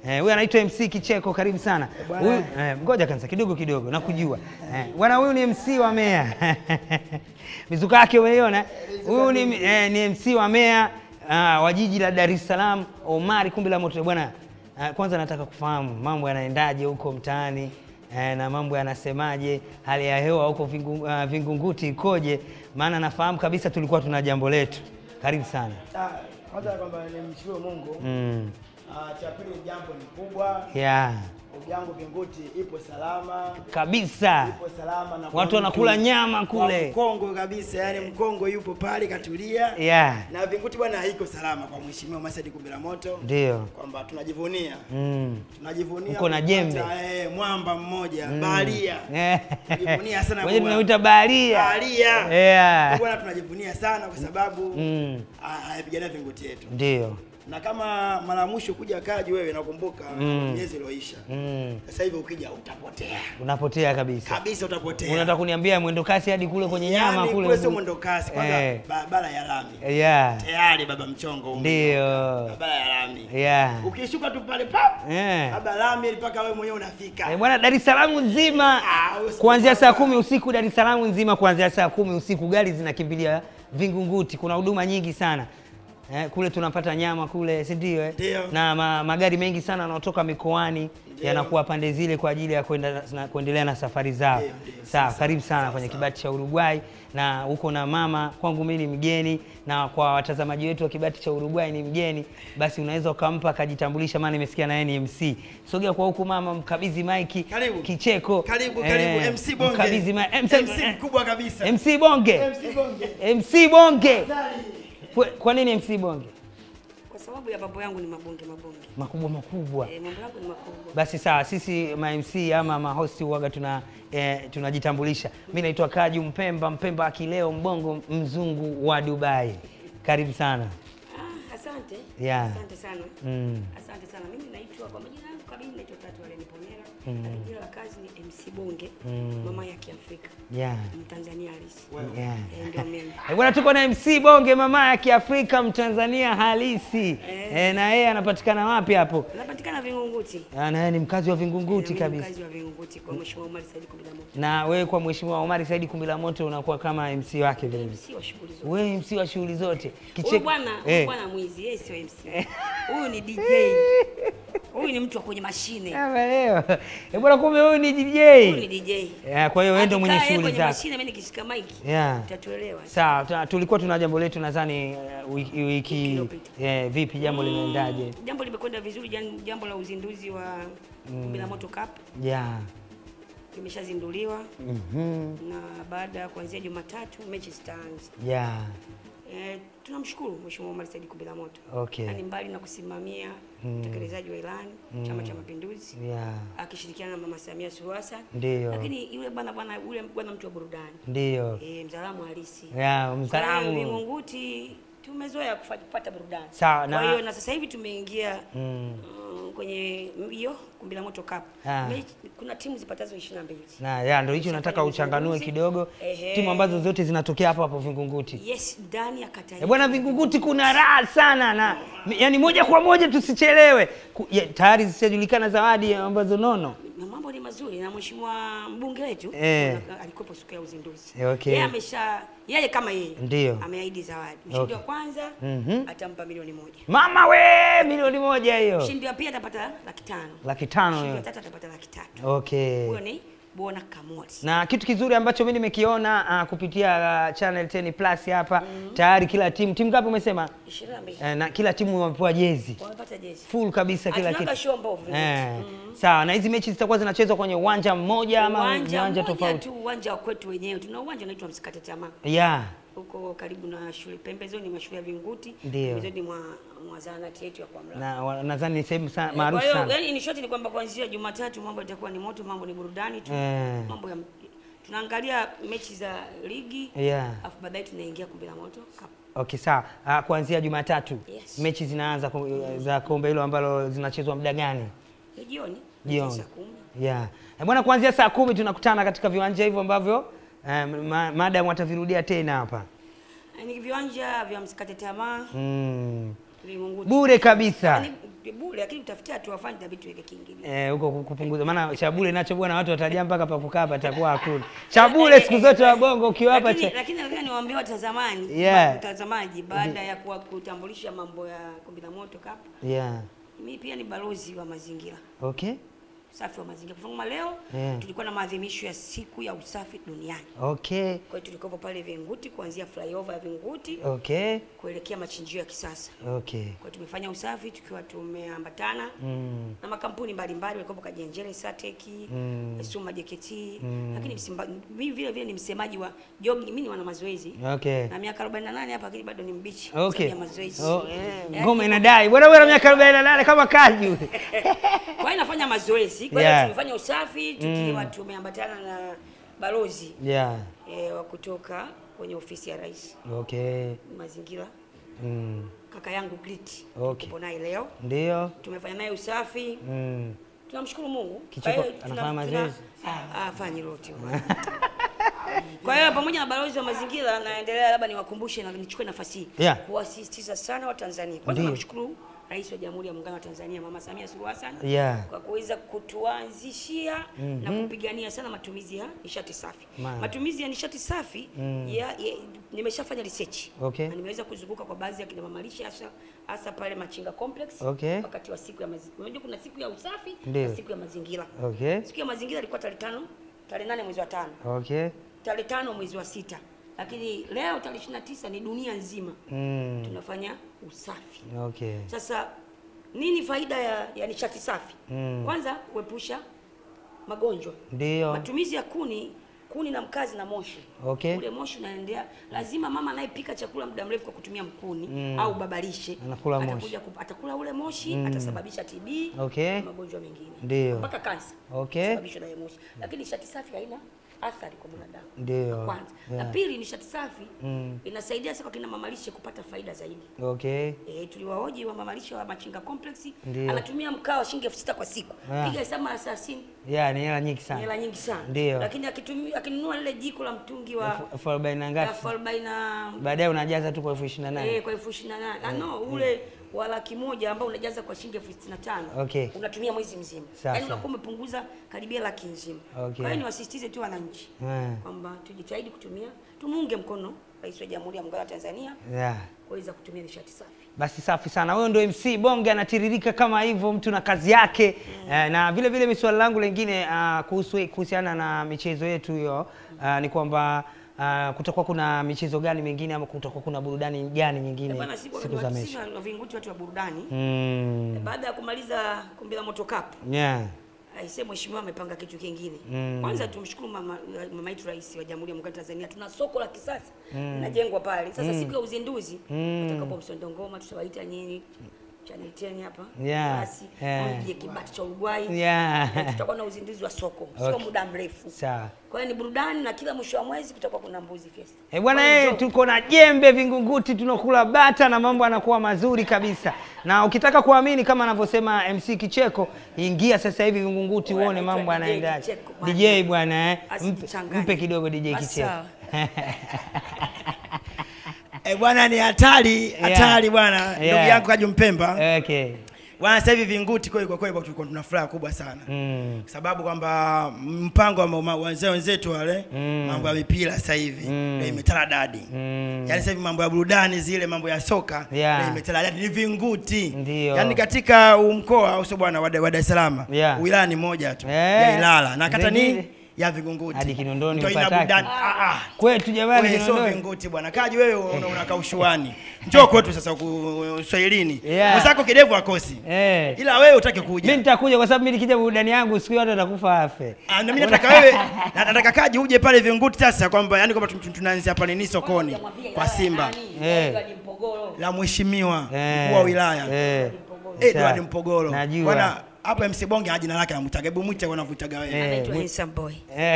Eh, huyu anaitwa MC Kicheko, karibu sana. Bwana. Huyu eh, ngoja kwanza kidogo kidogo nakujua. Eh, bwana huyu ni MC wa Mea. Mizuka yake umeiona? Huyu ni eh, ni MC wa Mea ah, wa jiji la Dar es Salaam, Omari Kumbi la Moto. Bwana, ah, kwanza nataka kufahamu mambo yanaendaje huko mtaani eh, na mambo yanasemaje, hali ya hewa huko Vingu, ah, Vingunguti ikoje? Maana nafahamu kabisa tulikuwa tuna jambo letu. Karibu sana. Ah, Kwanza kwamba nimshukuru Mungu. Mm. Ah, Cha pili jambo ni kubwa. Yeah. Ndugu yangu Vinguti ipo salama. Kabisa. Ipo salama na Watu wanakula nyama kule. Mkongo kabisa, yani Mkongo yupo pale katulia. Yeah. Na Vinguti bwana haiko salama kwa mheshimiwa Masadi Kumbila Moto. Ndio. Kwamba tunajivunia. Mm. Tunajivunia Uko na kupata, jembe. eh, mwamba mmoja baharia. Eh. Tunajivunia sana Wenyewe kuwa- tunaita baharia. Baharia. Yeah. Bwana tunajivunia sana kwa sababu Mm. ah, hayapigania Vinguti yetu. Ndio. na kama mara ya mwisho kuja kaji wewe nakumbuka Mm. miezi ilioisha Mm. sasa hivi ukija utapotea Unapotea kabisa. kabisa utapotea Unataka kuniambia mwendo kasi hadi kule kwenye nyama Yaani kule. kule sio mwendo kasi kwanza Eh. barabara ya lami Yeah. tayari baba mchongo ume- Ndio. barabara ya lami Yeah. ukishuka tu pale pap Eh. baba lami mpaka wewe mwenyewe unafika Eh, Bwana Dar es Salaam nzima Ah, usi- kuanzia saa kumi usiku Dar es Salaam nzima kuanzia saa kumi usiku gari zinakimbilia Vingunguti. Kuna huduma nyingi sana eh, kule tunapata nyama kule, si ndio? Eh? Ndio. Na ma, magari mengi sana yanayotoka mikoani Ndio. yanakuwa pande zile kwa ajili ya kwenda na, kuendelea na safari zao. Ndio, ndio. Sawa, Sawa, karibu sana sawa, kwenye sawa. kibati cha Uruguay na huko na mama kwangu mimi ni mgeni na kwa watazamaji wetu wa kibati cha Uruguay ni mgeni, basi unaweza ukampa akajitambulisha, maana nimesikia na yeye ni MC. Sogea kwa huku mama, mkabidhi maiki Karibu. kicheko. karibu Eh, karibu MC Bonge mkabidhi ma- MC, MC mkubwa kabisa MC Bonge. MC Bonge MC Bonge. Dali. Kwa- Kwa nini MC Bonge? Kwa sababu ya mambo yangu ni mabonge mabonge. Makubwa makubwa. Eh, mambo yangu ni makubwa. Basi sawa, sisi ma MC ama ma host huwaga tuna eh, tunajitambulisha. Mimi naitwa Kaju Mpemba, Mpemba akileo mbongo mzungu wa Dubai. Karibu sana. Ah, asante. Yeah. Asante sana. Mm. Asante sana. Mimi naitwa kwa majina yangu kamili naitwa Tatu Aleni Pomera. Lakini jina la kazi ni MC Bonge, mama ya Kiafrika. Yeah. Mtanzania halisi. Yeah. Eh, ndio mimi. Eh, Bwana tuko na MC Bonge mama ya Kiafrika Mtanzania halisi. Eh, na yeye anapatikana wapi hapo? Napatikana Vingunguti. Ah, Na yeye ni mkazi wa Vingunguti Mimi kabisa. Mkazi wa Vingunguti kwa Mheshimiwa Omar Said Kumbila Moto. Na wewe kwa Mheshimiwa Omari Saidi Kumbila Moto unakuwa kama MC wake vile vile. MC wa shughuli zote. Wewe MC wa shughuli zote. Huyu bwana, huyu Eh. bwana mwizi, yeye sio MC. Huyu ni DJ. Huyu ni mtu wa kwenye mashine. Ameleo. Eh, bwana kumbe wewe ni Huyu ni DJ. DJ. Yeah, kwa hiyo wewe ndio mwenye Akikaa yeye shughuli kwenye zako. mashine, mimi nikishika mic. Yeah. Utatuelewa. Sawa, tuna- tulikuwa tuna jambo letu nadhani uh, wiki, wiki iliyopita. eh, vipi jambo limeendaje? Jambo limekwenda vizuri, jan- jambo la uzinduzi wa Kumbila Moto Cup Yeah. limeshazinduliwa Mhm. na baada ya kuanzia Jumatatu mechi zitaanza. Yeah. E, tunamshukuru Mheshimiwa Omar Said Kumbila Moto. Okay. Yaani mbali na kusimamia utekelezaji wa ilani Chama cha Mapinduzi Yeah. akishirikiana na Mama Samia Suluhu Hassan. Ndio. Lakini yule bwana bwana yule bwana mtu wa burudani. Ndio. E, mzalamu halisi. Yeah, Kwa hiyo msalamu. Vingunguti tumezoea kufa- kupata burudani. Sawa, Kwa na- hiyo na sasa hivi tumeingia Mm. mm, kwenye hiyo Kumbila Moto Cup. Ah. Mechi- Kuna timu zipatazo 22. Na ya ndio hicho nataka Tumeshafanya uchanganue uzinduzi. kidogo. Ehe. Timu ambazo zote zinatokea hapo hapo Vingunguti. Yes, ndani ya kata Eh, yetu. bwana Vingunguti kuna raha sana na yani moja kwa moja tusichelewe. Ku- ya, Tayari zishajulikana zawadi ambazo nono. Na mambo ni mazuri na mheshimiwa mbunge wetu Eh. ana- alikuwepo siku ya uzinduzi. Eh, okay. Yeye amesha yeye kama yeye Ndio. ameahidi zawadi. Mshindi Okay. wa kwanza Mhm. atampa milioni moja. Mama we milioni moja hiyo. Mshindi wa pili atapata laki tano. Laki tano Mshindi wa hiyo. tatu atapata laki tatu. Okay. Huyo ni Bona Kamoti. na kitu kizuri ambacho mimi nimekiona uh, kupitia uh, channel 10 plus hapa tayari kila timu timu ngapi umesema 22. uh, na kila timu wamepewa jezi Wamepata jezi. full kabisa kila Hatunaga kitu show mbovu. eh, sawa na hizi mechi zitakuwa zinachezwa kwenye uwanja mmoja ama Uwanja viwanja mmoja tofauti tu, uwanja wa kwetu wenyewe. Tuna uwanja unaitwa Msikate Tamaa. yeah huko karibu na shule pembezoni mwa shule ya Vinguti, Ndio. pembezoni mwa, mwa zahanati yetu ya kwa Mlaa. na wa- nadhani ni sehemu sa- Eh, maarufu Kwa hiyo sana yani, in short ni kwamba kuanzia Jumatatu mambo yatakuwa ni moto, mambo ni burudani tu, Eh. mambo ya tunaangalia mechi za ligi yeah afu baadaye tunaingia kombe la moto Cup. okay sawa uh, kuanzia Jumatatu Yes. mechi zinaanza ku- za kombe hilo ambalo zinachezwa muda gani Ni jioni Jioni. saa kumi. Yeah. Eh, Bwana kuanzia saa kumi tunakutana katika viwanja hivyo ambavyo eh, ma, madam watavirudia tena hapa Eh, Ni viwanja vya msikate tamaa mm. Vingunguti. Bure kabisa. Yaani, tupi bure, lakini utafikia tu wafanye inabidi tuweke kiingilio. Eh, huko ku- kupunguza maana cha bure nacho bwana watu watajaa mpaka pa kukaa patakuwa hakuna. Cha bure siku zote wabongo ukiwapa Lakini cha lakini nataka niwaambie watazamani, Yeah. watazamaji baada ya kuwa kutambulisha mambo ya Kombe la Moto Cup, Yeah. mimi pia ni balozi wa mazingira. Okay. Usafi wa mazingira. Kwa mfano leo Yeah. tulikuwa na maadhimisho ya siku ya usafi duniani. Okay. Kwa hiyo tulikuwa pale Vinguti kuanzia flyover ya Vinguti Okay. kuelekea machinjio ya kisasa. Okay. Kwa hiyo tumefanya usafi tukiwa tumeambatana Mm. na makampuni mbalimbali walikuwa Kajenjere, Sateki, Mm. Suma JKT, Mm. lakini msimba, mimi vile vile ni msemaji wa jogging, mimi ni wana mazoezi. Okay. Na miaka 48 hapa lakini bado ni mbichi Okay. ya mazoezi. Oh, eh, Yaani, ngoma inadai. Bwana wewe una miaka 48 kama kaji. Kwa hiyo nafanya mazoezi. Kwa hiyo Yeah. tumefanya usafi tukiwa tumeambatana na balozi Yeah. eh, wa kutoka kwenye ofisi ya rais Okay. mazingira, Mm. kaka yangu Grit. Okay. Tupo naye leo. Ndio. Tumefanya naye usafi. Mm. Tunamshukuru Mungu. Kicheko Kwa hiyo anafanya tuna- mazoezi? tuna- Ah, afanyi lote. Kwa hiyo pamoja na balozi wa mazingira naendelea, labda niwakumbushe na nichukue nafasi hii Yeah. kuwasisitiza sana Watanzania. Kwanza Ndiyo. namshukuru Rais wa Jamhuri ya Muungano wa Tanzania Mama Samia Suluhu Hassan Yeah. kwa kuweza kutuanzishia na kupigania sana matumizi ya nishati safi. Ma- Matumizi ya nishati safi ya, ya, nimeshafanya research Okay. na nimeweza kuzunguka kwa baadhi ya kina mama lishe hasa hasa pale Machinga Complex Okay. wakati wa siku ya mazingira. Unajua kuna siku ya usafi Ndiyo. na siku ya mazingira. Okay. Siku ya mazingira ilikuwa tarehe tano, tarehe nane mwezi wa tano, Okay. tarehe tano mwezi wa sita, lakini leo tarehe 29 ni dunia nzima Mm. tunafanya usafi. Okay. Sasa nini faida ya, ya nishati safi? Mm. Kwanza kuepusha magonjwa. Ndio. Matumizi ya kuni, kuni na mkazi na moshi. Okay. Ule moshi unaendea, lazima mama anayepika chakula muda mrefu kwa kutumia mkuni au babalishe Anakula moshi. atakuja kup- atakula ule moshi atasababisha TB Okay. na magonjwa mengine Ndio. mpaka kansa Okay. sababishwa na hiyo moshi. Lakini nishati safi haina athari kwa mwanadamu. Ndio. La Kwanza. Yeah. La pili, nishati safi Mm. inasaidia sasa kwa kina mamalishe kupata faida zaidi. Okay. E, tuliwahoji wa mamalishe wa Machinga Complex Ndio. anatumia mkaa wa shilingi elfu sita kwa siku. Yeah. Piga hesabu mara 30 Yeah, ni hela nyingi ni sana. hela nyingi sana. Ndio. Lakini akitumia akinunua lile jiko la mtungi wa Elfu arobaini na ngapi? elfu arobaini na Baadaye unajaza tu kwa elfu ishirini na eh, nane. kwa elfu ishirini na nane. Ah, no, ule wa laki moja ambao unajaza kwa shilingi elfu sitini na tano Okay. unatumia mwezi mzima, Sawa, yaani sawa. unakuwa umepunguza karibia laki nzima. Okay. Kwa hiyo niwasisitize tu wananchi Yeah. kwamba tujitahidi kutumia, tumuunge mkono Rais wa Jamhuri ya Muungano wa Tanzania Yeah. kuweza kutumia nishati safi. Basi safi sana. Huyo ndio MC Bonge anatiririka kama hivyo, mtu na kazi yake. Eh, na vile vile mi swali langu lingine uh, kuhusu kuhusiana na michezo yetu hiyo uh, ni kwamba uh, kutakuwa kuna michezo gani mingine ama kutakuwa kuna burudani gani nyingine Bwana, siku siku za mechi? na vinguti watu wa burudani Mm. baada ya kumaliza kombe la Moto Cup Yeah. aisee, mheshimiwa amepanga kitu kingine. Mm. Kwanza tumshukuru mama mama yetu rais wa Jamhuri ya Muungano wa Tanzania, tuna soko la kisasa linajengwa pale. Sasa siku ya uzinduzi Mm. tutakapo Msondo Ngoma, tutawaita nyinyi Channel 10 hapa Yeah. basi Yeah. mje kibati cha Uruguay Yeah. Na tutakuwa na uzinduzi wa soko sio Okay. muda mrefu. Sawa. Kwa hiyo ni burudani na kila mwisho wa mwezi kutakuwa kuna mbuzi fiesta. Eh, bwana Kwa hiyo eh, njoo. tuko na jembe Vingunguti, tunakula bata na mambo yanakuwa mazuri kabisa. Na ukitaka kuamini kama anavyosema MC Kicheko, ingia sasa hivi Vingunguti Bwana, uone anaitwa mambo DJ yanaendaje. Kicheko, bwana. DJ bwana eh, mpe, Asijichanganye. mpe kidogo DJ Basi Kicheko. sawa. Eh, bwana ni hatari hatari bwana ndugu Yeah. yangu Kaju Mpemba Okay. bwana sasa hivi vinguti kweli kwa kweli tulikuwa tuna furaha kubwa sana Mm. sababu kwamba mpango wa ma- wazee wenzetu wale Mm. mambo ya mipira sasa hivi Mm. ndio imetala dadi Mm. yaani sasa hivi mambo ya burudani zile mambo ya soka Yeah. ndio imetala dadi ni vinguti Ndio. yaani katika huu mkoa au sio bwana wa Dar wa Dar es Salaam Yeah. wilaya ni moja tu Eh. ya Ilala na kata ni Zingine? ya Vingunguti Hadi Kinondoni ndio ina mpataki. burudani ah, ah. Kwetu jamani Wewe sio Kinondoni. vinguti bwana kaji wewe una- unakaa ushuani njoo kwetu sasa ku- uswahilini Yeah. mwenzako kidevu akosi Eh. ila wewe utake Mimi kuja nitakuja kwa sababu mimi nikija burudani yangu siku yote atakufa afe. Ah, na mimi nataka wewe na- nataka kaji uje pale vinguti sasa kwamba yani kwamba tu- tu- tunaanzia pale ni sokoni Hujamwambia kwa Ilala ya Simba nani? Eh. Edward Mpogolo. la mheshimiwa Eh. mkuu wa wilaya Eh. Edward Sawa. Mpogolo Najua. bwana hapa MC Bonge jina lake anamtaga hebu mwite wanavutaga wewe Eh. Anaitwa mwi- Handsome Boy. Eh.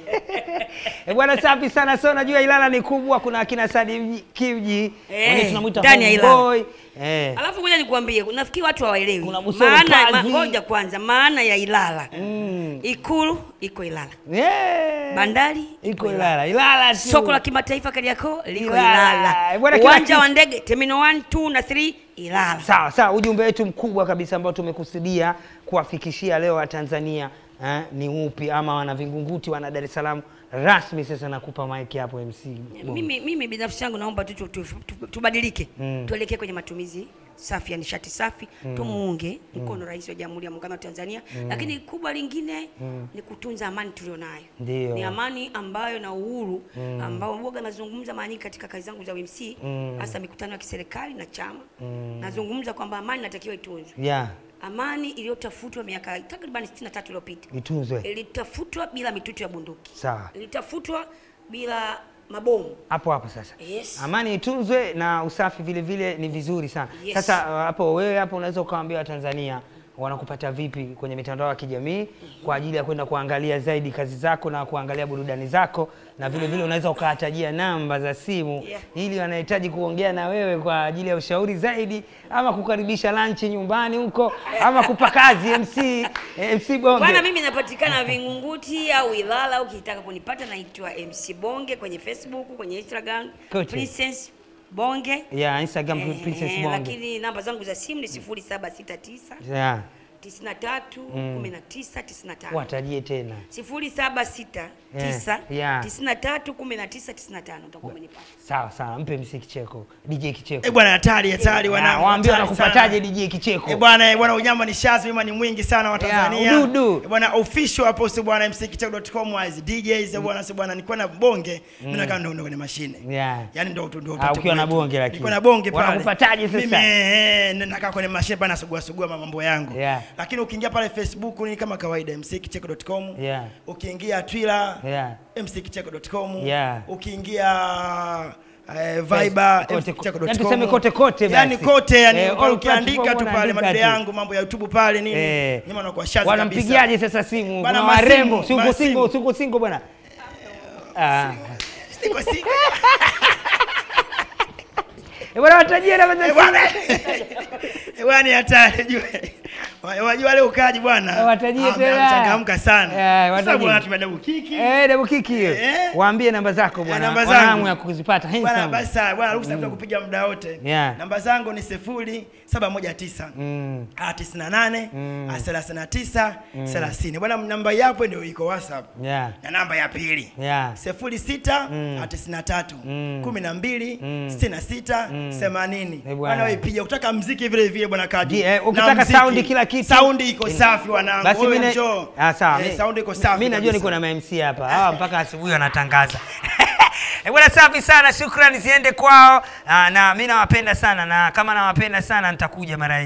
Eh, bwana safi sana. So najua Ilala ni kubwa, kuna akina Sadi Mji- Kiuji, Eh, wengine tunamuita ndani ya Ilala. homeboy. Eh. Alafu ngoja nikwambie, nafikiri watu hawaelewi Kuna Busoro maana. ma- Kazi. Ngoja kwanza, maana ya Ilala. Mm. Ikulu iko Ilala, Yeah. bandari iko Ilala. Ilala tu. soko la kimataifa Kariakoo liko Ilala. Ilala, Bwana, kila uwanja kitu- wa ndege terminal 1, 2 na 3 Ilala. Sawa sawa, ujumbe wetu mkubwa kabisa ambao tumekusudia kuwafikishia leo Watanzania eh, ni upi ama wana Vingunguti wana Dar es Salaam rasmi. Sasa nakupa maiki hapo MC. Bongo. Mimi, mimi binafsi yangu naomba tu tu- tu- tu- tubadilike Mm. tuelekee kwenye matumizi safi ya nishati safi tumuunge mkono rais wa Jamhuri ya Muungano wa Tanzania lakini kubwa lingine ni kutunza amani tulionayo Ndio. ni amani ambayo na uhuru ambao mboga nazungumza mara nyingi katika kazi zangu za UMC hasa mikutano ya kiserikali na chama nazungumza kwamba amani inatakiwa itunzwe Yeah, amani iliyotafutwa miaka takriban 63 iliyopita itunzwe. ilitafutwa bila mitutu ya bunduki Sawa. ilitafutwa bila mabomu hapo hapo sasa Yes. amani itunzwe na usafi vile vile ni vizuri sana Yes. sasa uh, hapo wewe hapo unaweza ukawaambia watanzania wanakupata vipi kwenye mitandao ya kijamii kwa ajili ya kwenda kuangalia zaidi kazi zako na kuangalia burudani zako na vile vile unaweza ukawatajia namba za simu Yeah. ili wanahitaji kuongea na wewe kwa ajili ya ushauri zaidi ama kukaribisha lunch nyumbani huko ama kupa kazi MC eh, MC Bonge Bwana, mimi napatikana Vingunguti au Ilala. Ukitaka kunipata naitwa MC Bonge kwenye Facebook, kwenye Instagram Kote. Princess Bonge. yeah, Instagram Eh, Princess eh, Bonge Lakini namba zangu za simu ni 0769 yeah. 93 19 95. watajie tena 0769 yeah. 93 19 95 utakuwa umenipata. sawa sawa mpe MC Kicheko DJ Kicheko Eh bwana hatari hatari Ah, wanangu. waambie hatari wanakupataje sana. DJ Kicheko. Eh bwana eh, bwana unyama ni shazi wima ni mwingi sana wa Tanzania. Yeah, ududu. Eh bwana official hapo si bwana mckicheko.com as DJs eh bwana si bwana nilikuwa na bonge mimi nakaa ndo ndo kwenye mashine. Yeah. Yaani ndo ndo ndo Ah, upate ukiwa na kwetu. bonge lakini. Nilikuwa na bonge pale. Wanakupataje sasa? Mimi eh, eh, nakaa kwenye mashine bana sugua sugua mambo yangu. Yeah. Lakini ukiingia pale Facebook ni kama kawaida mckicheko.com. Yeah. Ukiingia Twitter Yeah. mckicheko.com. Yeah. Ukiingia eh, Viber Kote- mckicheko.com. yaani tuseme kote kote Yaani basi. kote yani Eh, pale all ukiandika platform tu pale unaandika madude tu. yangu mambo ya YouTube pale nini. Eh. Nyuma nakuwa shazi Wanampigiaje sasa simu? Bana, Kuna masimu, warembo, si uko masimu. single, si uko single bwana. Ah. Siko siko. Eh, bwana watajie namba za Eh, bwana. simu. Eh, bwana ni hatari jue. Wajua leo ukaji bwana. Eh, watajie Ah, tena. Changamka sana. Eh, Sasa watajie. bwana tumedau kiki. Eh, double kick hiyo. Eh. Waambie namba zako Eh, bwana. namba Wana zangu. hamu ya kuzipata. Bwana Handsome. basi sawa, bwana ruhusa mm. kupiga muda wote. Yeah. Namba zangu ni sifuri saba moja tisa Mm. ah, tisini na nane ah, thelathini na tisa thelathini. Bwana namba yapo ndio iko WhatsApp. Yeah. Na namba ya pili Yeah. sifuri sita Mm. ah, tisini na tatu Mm. kumi na mbili Mm. sitini na sita themanini. Eh, bwana. Bwana wewe piga, ukitaka mziki vile vile bwana kaji. Ji- eh, Na ukitaka mziki. saundi kila kitu. Saundi iko safi wanangu. Basi Wewe mimi njoo. ah, sawa. Eh, mi- saundi iko safi. Mimi najua kabisa. niko na ma-MC hapa. Hawa mpaka asubuhi wanatangaza. Eh, bwana safi sana. Shukrani ziende kwao. Ah, na mimi nawapenda sana na kama nawapenda sana nitakuja mara